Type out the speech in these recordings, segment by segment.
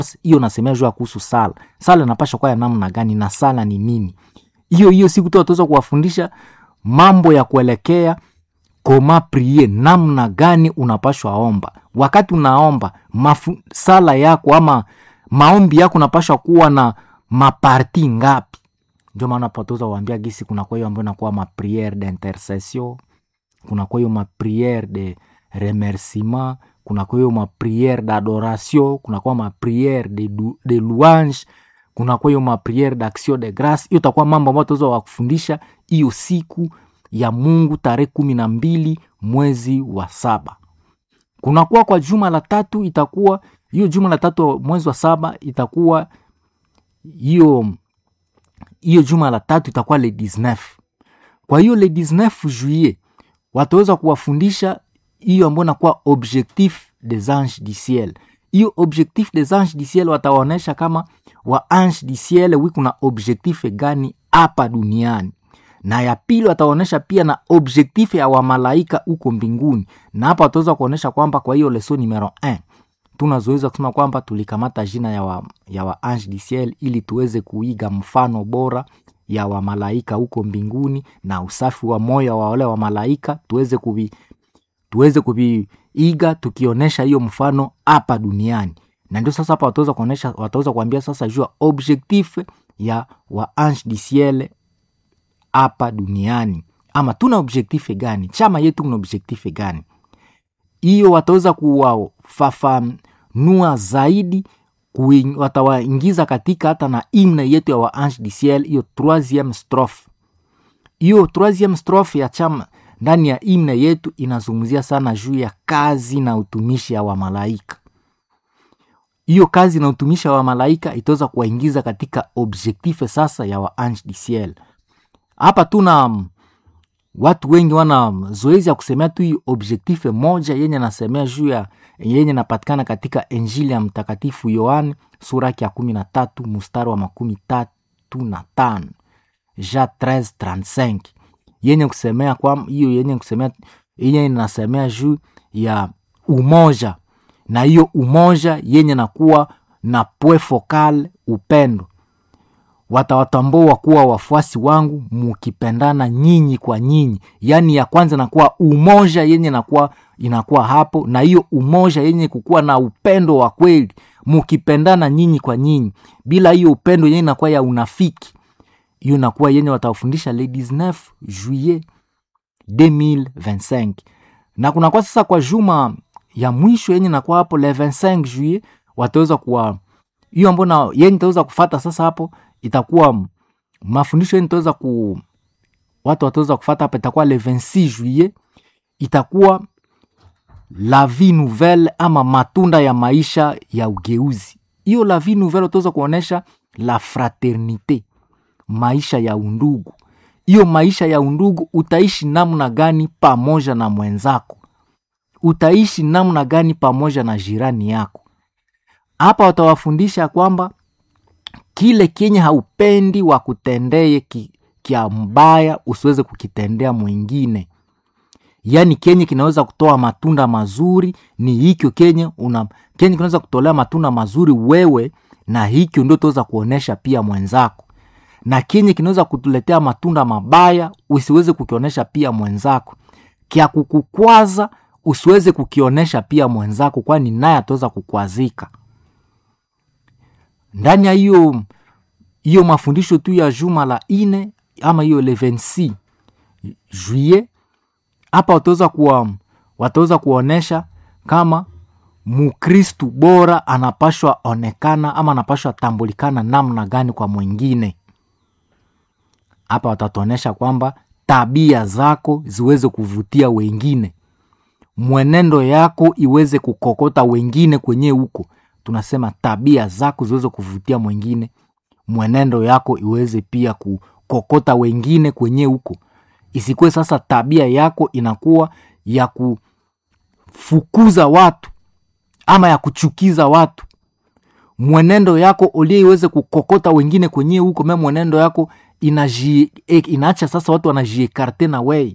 hiyo nasemea juu ya kuhusu sala sala inapasha kuwa ya namna gani na sala ni nini hiyo hiyo siku tu wataweza kuwafundisha mambo ya kuelekea koma prie namna gani unapashwa omba wakati unaomba mafu, sala yako ama maombi yako unapashwa kuwa na maparti ngapi ndio maana patoza waambia gisi kuna kwa hiyo ambayo inakuwa mapriere d'intercession kuna kwa hiyo mapriere de remerciement kuna kwa hiyo mapriere d'adoration kuna kwa mapriere de, du- de louange kuna kwa hiyo mapriere d'action de grace hiyo itakuwa mambo ambayo tutaweza wakufundisha hiyo siku ya mungu tarehe kumi na mbili mwezi wa saba kunakuwa kwa juma la tatu itakuwa hiyo juma la tatu mwezi wa saba itakuwa hiyo hiyo juma la tatu itakuwa le 19 kwa hiyo le 19 juillet wataweza kuwafundisha hiyo ambayo inakuwa objectif des anges du ciel hiyo objectif des anges du ciel watawaonyesha kama wa ange du ciel wi kuna objectif gani hapa duniani na ya pili wataonyesha pia na objectif ya wamalaika huko mbinguni na hapa wataweza kuonyesha kwamba kwa hiyo leso numero 1 tunazoweza kusema kwamba tulikamata jina ya wa, ya wa ange du ciel ili tuweze kuiga mfano bora ya wamalaika huko mbinguni na usafi wa moyo wa wale wa malaika tuweze kuvi, tuweze kuviiga tukionyesha hiyo mfano hapa duniani na ndio sasa hapa wataweza kuonyesha wataweza kuambia sasa jua objectif ya wa ange du ciel hapa duniani ama tuna objectif gani chama yetu kuna objectif gani hiyo wataweza kuwafafanua zaidi kuing- watawaingiza katika hata na imne yetu ya wa ange du ciel hiyo troisieme strophe hiyo troisieme strophe ya chama ndani ya imne yetu inazungumzia sana juu ya kazi na utumishi ya wamalaika hiyo kazi na utumishi wa malaika itaweza kuwaingiza katika objectif sasa ya wa ange du ciel hapa tuna mm, watu wengi wana zoezi ya kusemea tu hii objectif moja yenye nasemea juu ya yenye napatikana katika injili ya mtakatifu yohane sura yake ya kumi na tatu mstari wa makumi tatu na tano ja 1335 yenye kusemea kwa hiyo yenye kusemea yenye inasemea juu ya umoja na hiyo umoja yenye nakuwa na pwe focal upendo watawatambua kuwa wafuasi wangu mukipendana nyinyi kwa nyinyi yaani ya kwanza nakuwa umoja yenye nakuwa inakuwa hapo na hiyo umoja yenye kukuwa na upendo wa kweli mukipendana nyinyi kwa nyinyi bila hiyo upendo yenye inakuwa ya unafiki hiyo inakuwa yenye watawafundisha le 19 juillet 2025 na kunakuwa sasa kwa juma ya mwisho yenye nakuwa hapo le 25 juillet wataweza kuwa hiyo ambao na yenye itaweza kufata sasa hapo itakuwa m- mafundisho yenye itaweza ku watu wataweza kufata hapa itakuwa le 26 juillet itakuwa la vie nouvelle ama matunda ya maisha ya ugeuzi hiyo la vie nouvelle utaweza kuonyesha la fraternite maisha ya undugu hiyo maisha ya undugu utaishi namna gani pamoja na mwenzako utaishi namna gani pamoja na jirani yako hapa watawafundisha kwamba kile kenye haupendi wakutendee ki, kya mbaya usiweze kukitendea mwingine yaani kenye kinaweza kutoa matunda mazuri ni hikyo kenye una kenye kinaweza kutolea matunda mazuri wewe na hikyo ndio utaweza kuonyesha pia mwenzako na kenye kinaweza kutuletea matunda mabaya usiweze kukionyesha pia mwenzako kya kukukwaza usiweze kukionyesha pia mwenzako kwani naye ataweza kukwazika ndani ya hiyo hiyo mafundisho tu ya juma la ine ama hiyo le 26 juillet hapa wataweza kuwa wataweza kuonyesha kama mukristu bora anapashwa onekana ama anapashwa tambulikana namna gani kwa mwingine hapa watatuonyesha kwamba tabia zako ziweze kuvutia wengine mwenendo yako iweze kukokota wengine kwenye huko tunasema tabia zako ziweze kuvutia mwingine mwenendo yako iweze pia kukokota wengine kwenye huko isikuwe sasa tabia yako inakuwa ya kufukuza watu ama ya kuchukiza watu mwenendo yako ulie iweze kukokota wengine kwenye huko me mwenendo yako inaji, e, inaacha sasa watu wanajiekarte na wei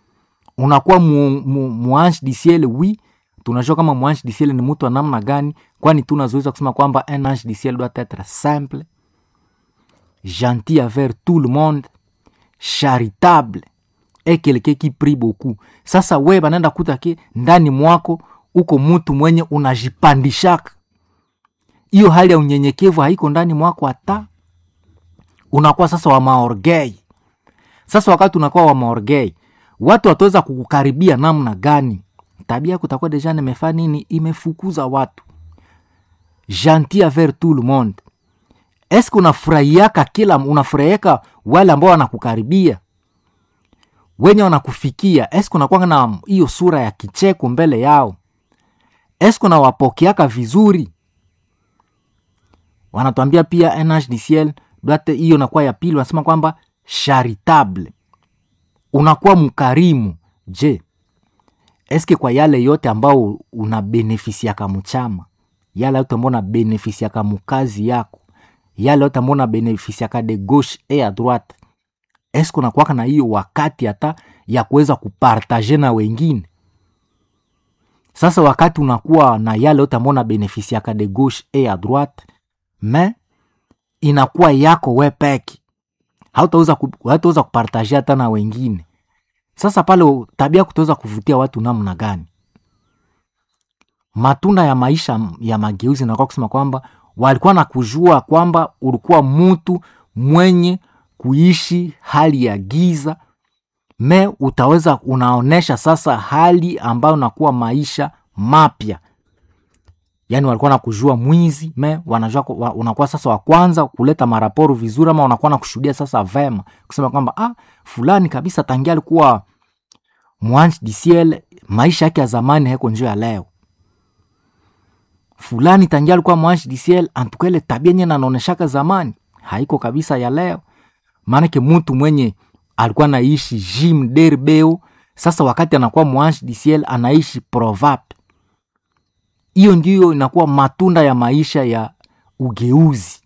unakuwa mu, mu, muange disiele wi tunajua kama mwanshi disiele ni mtu wa namna gani kwani tunazoeza kusema kwamba un ange du ciel doit être simple gentil envers tout le monde charitable et quelqu'un qui prie beaucoup sasa we banaenda kuta ke ndani mwako uko mutu mwenye unajipandishaka hiyo hali ya unyenyekevu haiko ndani mwako hata unakuwa sasa wa maorgei sasa wakati unakuwa wa maorgei watu wataweza kukukaribia namna gani tabia yako itakuwa deja nimefaa nini imefukuza watu gentil envers tout le monde eske unafurahiaka kila unafurahiaka wale ambao wanakukaribia wenye wanakufikia eske unakuwa na hiyo sura ya kicheko mbele yao eske unawapokeaka vizuri wanatuambia pia nh du ciel doate hiyo nakuwa ya pili wanasema kwamba charitable unakuwa mkarimu je eske kwa yale yote ambao unabenefisiaka mchama yale yote ambao unabenefisiaka mukazi yako yale yote ambao unabenefisiaka de gauche e a droite eske unakuwaka na hiyo wakati hata ya kuweza kupartaje na wengine sasa wakati unakuwa na yale yote ambao unabenefisiaka de gauche e a droite me inakuwa yako we peki hautaweza ku, hautaweza kupartaje hata na wengine sasa pale tabia kutaweza kuvutia watu namna gani matunda ya maisha ya mageuzi nakuwa kusema kwamba walikuwa na kujua kwamba ulikuwa mtu mwenye kuishi hali ya giza me utaweza unaonesha sasa hali ambayo nakuwa maisha mapya yaani walikuwa na kujua mwizi me wanajua wa, unakuwa sasa wa kwanza kuleta maraporo vizuri ama unakuwa na kushuhudia sasa vema kusema kwamba ah, fulani kabisa tangia alikuwa mwanchi disiel maisha yake ya zamani haiko njio ya leo fulani tangia alikuwa mwanchi disiel antukele tabia nye nanaoneshaka zamani haiko kabisa ya leo maanake mtu mwenye alikuwa naishi jim derbeo sasa wakati anakuwa mwanchi disiel anaishi provap hiyo ndiyo inakuwa matunda ya maisha ya ugeuzi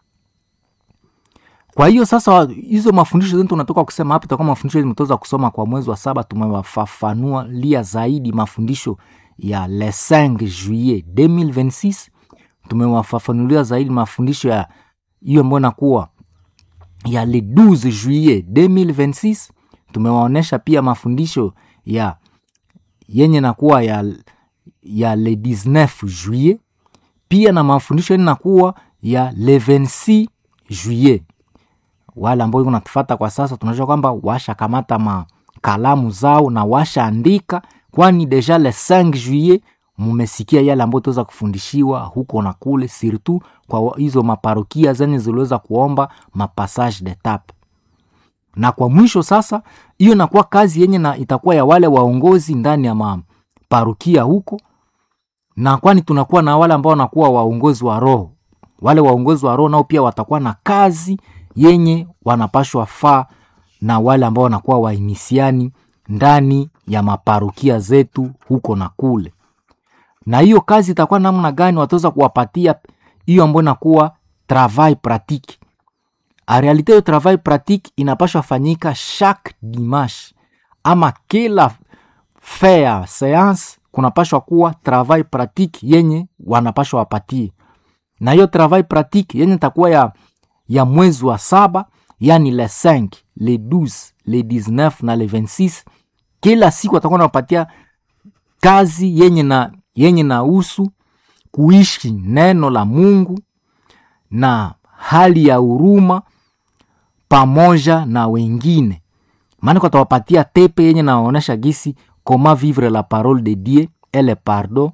kwa hiyo sasa hizo mafundisho zetu tunatoka kusema hapa itakuwa mafundisho tumetoza kusoma kwa mwezi wa saba tumewafafanua lia zaidi mafundisho ya le 5 juillet 2026 tumewafafanulia zaidi mafundisho ya hiyo ambayo inakuwa ya le 12 juillet 2026 tumewaonyesha pia mafundisho ya yenye nakuwa ya ya le 19 juillet pia na mafundisho yenye nakuwa ya le 26 juillet wale ambao unatufata kwa sasa tunajua kwamba washakamata makalamu zao na washaandika kwani deja le 5 juillet mumesikia yale ambayo tuweza kufundishiwa huko na kule surtout kwa hizo maparokia zenye ziliweza kuomba mapassage d'etape na kwa mwisho sasa hiyo inakuwa kazi yenye na itakuwa ya wale waongozi ndani ya maparokia huko na kwani tunakuwa na wale ambao wanakuwa waongozi wa roho wale waongozi wa roho nao pia watakuwa na kazi yenye wanapashwa faa na wale ambao wanakuwa wainisiani ndani ya maparokia zetu huko na kule na hiyo kazi itakuwa namna gani wataweza kuwapatia hiyo ambayo inakuwa travail pratique a realite hiyo travail pratique inapashwa fanyika chaque dimanche ama kila fe ya seance kunapashwa kuwa travail pratique yenye wanapashwa wapatie na hiyo travail pratique yenye itakuwa ya, ya mwezi wa saba yani le 5 le 12 le 19 na le 26 kila siku atakuwa nawapatia kazi yenye na yenye na usu kuishi neno la mungu na hali ya huruma pamoja na wengine maana atawapatia tepe yenye naonyesha gisi comment vivre la parole de dieu et le pardon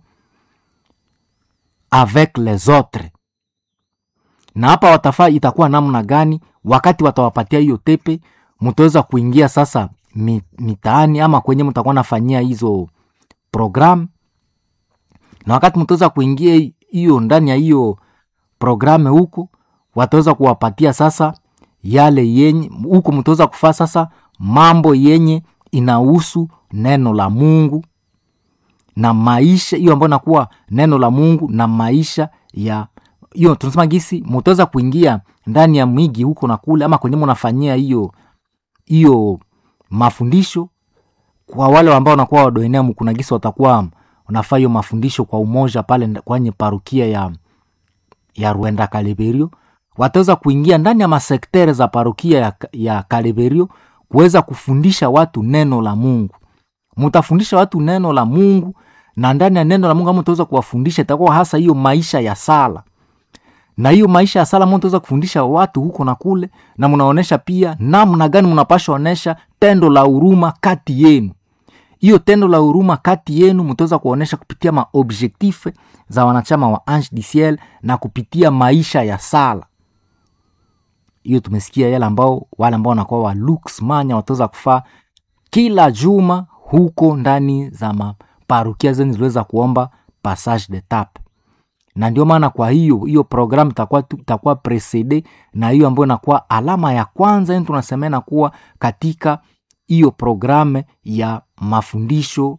avec les autres na hapa watafaa itakuwa namna gani wakati watawapatia hiyo tepe mtaweza kuingia sasa mitaani ama kwenye mtakuwa nafanyia hizo program na wakati mtaweza kuingia hiyo ndani ya hiyo programe huko wataweza kuwapatia sasa yale yenye huko mtaweza kufaa sasa mambo yenye inahusu neno la mungu na maisha hiyo ambayo inakuwa neno la mungu na maisha ya hiyo tunasema gisi mutaweza kuingia ndani ya mwigi huko na kule ama kwenye munafanyia hiyo hiyo mafundisho kwa wale ambao wanakuwa wadoenea kuna gisi watakuwa unafaa hiyo mafundisho kwa umoja pale nda- kwenye parukia ya ya Rwenda Kaleberio, wataweza kuingia ndani ya masektere za parukia ya, ya Kaleberio kuweza kufundisha watu neno la Mungu. Mutafundisha watu neno la Mungu, na ndani ya neno la Mungu ama utaweza kuwafundisha itakuwa hasa hiyo maisha ya sala na hiyo maisha ya sala mtaweza kufundisha watu huko na kule, na mnaonesha pia namna gani mnapasha onesha tendo la huruma kati yenu. Hiyo tendo la huruma kati yenu mtaweza kuonesha kupitia maobjektife za wanachama wa Ange du Ciel na kupitia maisha ya sala. Hiyo tumesikia yale ambao wale ambao wanakuwa wa Lux Manya wataweza kufaa kila juma huko ndani za maparukia zenu ziliweza kuomba passage de tape na ndio maana kwa hiyo hiyo programu itakuwa tu- itakuwa precede na hiyo ambayo inakuwa alama ya kwanza yani tunasema inakuwa katika hiyo programu ya mafundisho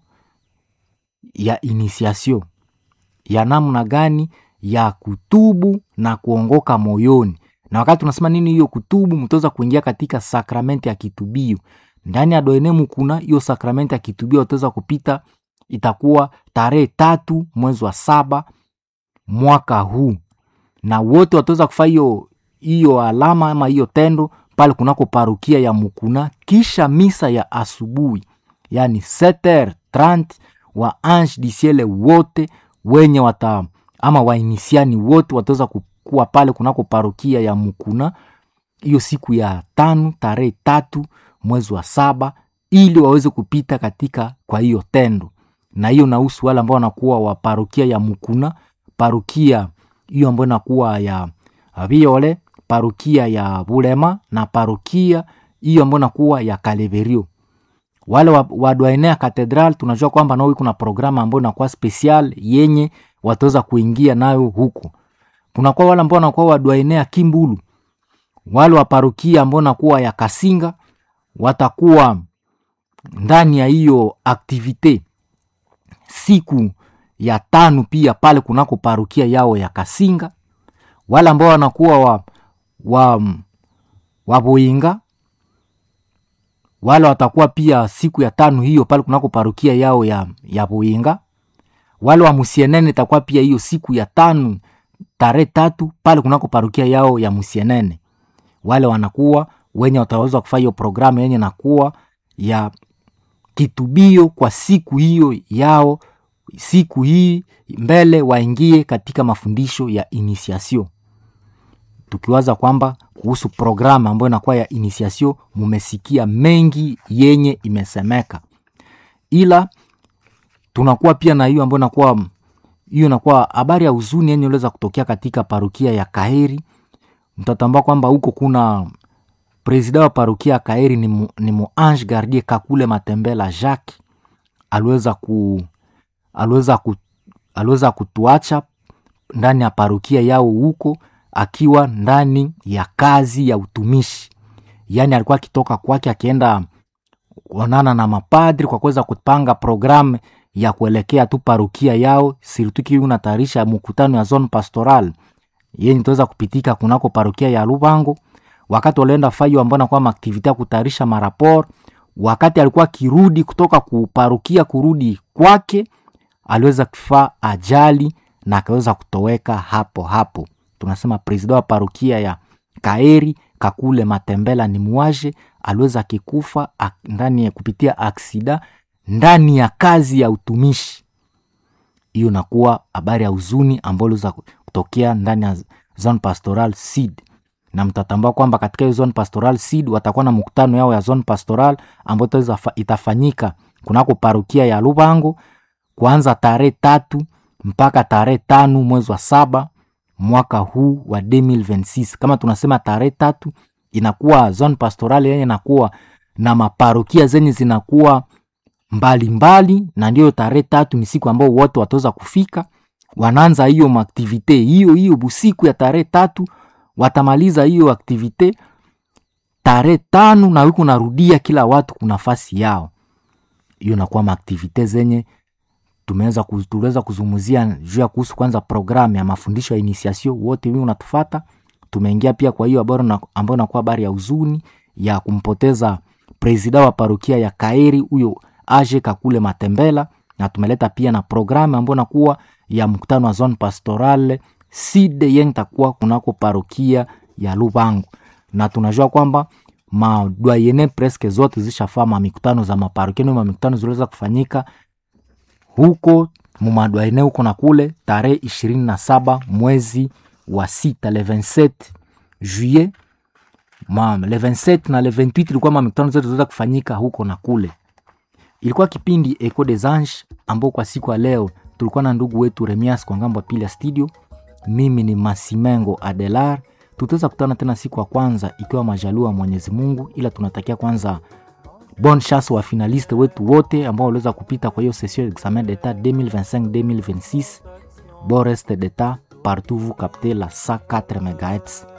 ya initiation ya namna gani ya kutubu na kuongoka moyoni na wakati tunasema nini hiyo kutubu mtaweza kuingia katika sakramenti ya kitubio ndani ya doenemu kuna hiyo sakramenti ya kitubio utaweza kupita itakuwa tarehe tatu mwezi wa saba mwaka huu na wote wataweza kufanya hiyo hiyo alama ama hiyo tendo pale kunako parukia ya Mukuna kisha misa ya asubuhi, yani 7h30 wa Ange du Ciel wote wenye wata ama wainisiani wote wataweza kuwa pale kunako parukia ya Mukuna hiyo siku ya tano tarehe tatu mwezi wa saba ili waweze kupita katika kwa hiyo tendo, na hiyo nahusu wale ambao wanakuwa wa parukia ya Mukuna, parukia hiyo ambayo inakuwa ya Viole, parukia ya Bulema na parukia hiyo ambayo inakuwa ya Kaleverio. Wale wa, wa Douaine ya Katedral tunajua kwamba nao kuna programu ambayo inakuwa special yenye wataweza kuingia nayo huko. Kunakuwa wale ambao wanakuwa wa Douaine ya Kimbulu, wale wa parukia ambao nakuwa ya Kasinga watakuwa ndani ya hiyo aktivite siku ya tano pia pale kunako parukia yao ya Kasinga. Wale ambao wanakuwa wa, wa, wa Boinga wale watakuwa pia siku ya tano hiyo pale kunako parukia yao ya, ya Boinga. Wale wa Musienene itakuwa pia hiyo siku ya tano tarehe tatu pale kunako parukia yao ya Musienene. Wale wanakuwa wenye wataweza kufanya hiyo programu yenye nakuwa ya kitubio kwa siku hiyo yao siku hii mbele waingie katika mafundisho ya initiation, tukiwaza kwamba kuhusu programu ambayo inakuwa ya initiation, mumesikia mengi yenye imesemeka, ila tunakuwa pia na hiyo ambayo inakuwa hiyo inakuwa habari ya huzuni yenye iliweza kutokea katika parukia ya Kaheri. Mtatambua kwamba huko kuna presida wa parukia ya Kaheri ni, mu, ni Muange Gardie Kakule Matembela Jacques aliweza ku aliweza ku, aliweza kutuacha ndani ya parukia yao huko akiwa ndani ya kazi ya utumishi, yaani alikuwa akitoka kwake akienda kuonana na mapadri kwa kuweza kupanga programu ya kuelekea tu parukia yao sirtuki unatayarisha mkutano ya zone pastoral yenye itaweza kupitika kunako parukia ya Lubango. Wakati walienda fayo ambao nakuwa maaktivite ya kutayarisha marapor, wakati alikuwa akirudi kutoka kuparukia kurudi kwake aliweza kufaa ajali na akaweza kutoweka hapo hapo. Tunasema presida wa parukia ya Kaeri Kakule Matembela ni muaje, aliweza akikufa ndani ya kupitia aksida ndani ya kazi ya utumishi. Hiyo nakuwa habari ya huzuni ambayo iliweza kutokea ndani ya zone pastoral seed, na mtatambua kwamba katika hiyo zone pastoral seed watakuwa na mkutano yao ya zone pastoral ambayo itafanyika kunako parukia ya Lubango kuanza tarehe tatu mpaka tarehe tano mwezi wa saba mwaka huu wa 2026. Kama tunasema tarehe tatu inakuwa zone pastoral yenye inakuwa na maparokia zenye zinakuwa mbalimbali mbali, na ndiyo tarehe tatu ni siku ambao wote wataweza kufika, wanaanza hiyo maaktivite hiyo hiyo busiku ya tarehe tatu, watamaliza hiyo aktivite tarehe tano na wiko narudia kila watu kuna nafasi yao. Hiyo nakuwa maaktivite zenye tumeweza tuliweza kuzungumzia juu ya kuhusu kwanza programu ya mafundisho ya initiation. Wote wii unatufata, tumeingia pia kwa hiyo habari ambayo inakuwa habari ya huzuni ya kumpoteza presida wa parokia ya Kaeri huyo Age Kakule Matembela na tumeleta pia na programu ambayo nakuwa ya mkutano wa zone pastorale side yenye takuwa kunako parokia ya Lubangu, na tunajua kwamba madwayene preske zote zishafaa mamikutano za maparokia na mamikutano ziliweza kufanyika huko mumadwaene huko na kule tarehe ishirini na saba mwezi wa sita le 27 juillet ma le 27 na le 28 ilikuwa mamikutano zote ziliweza kufanyika huko na kule. Ilikuwa kipindi Echo des Anges ambao kwa siku ya leo tulikuwa na ndugu wetu Remias kwa ngambo ya pili ya studio. Mimi ni Masimengo Adelar. Tutaweza kutana tena siku ya kwanza ikiwa majaliwa Mwenyezi Mungu, ila tunatakia kwanza bonne chance wa finaliste wetu wote ambao waliweza kupita kwa hiyo session examen d'etat 2025 2026 bon reste d'etat partout vous captez la 104 MHz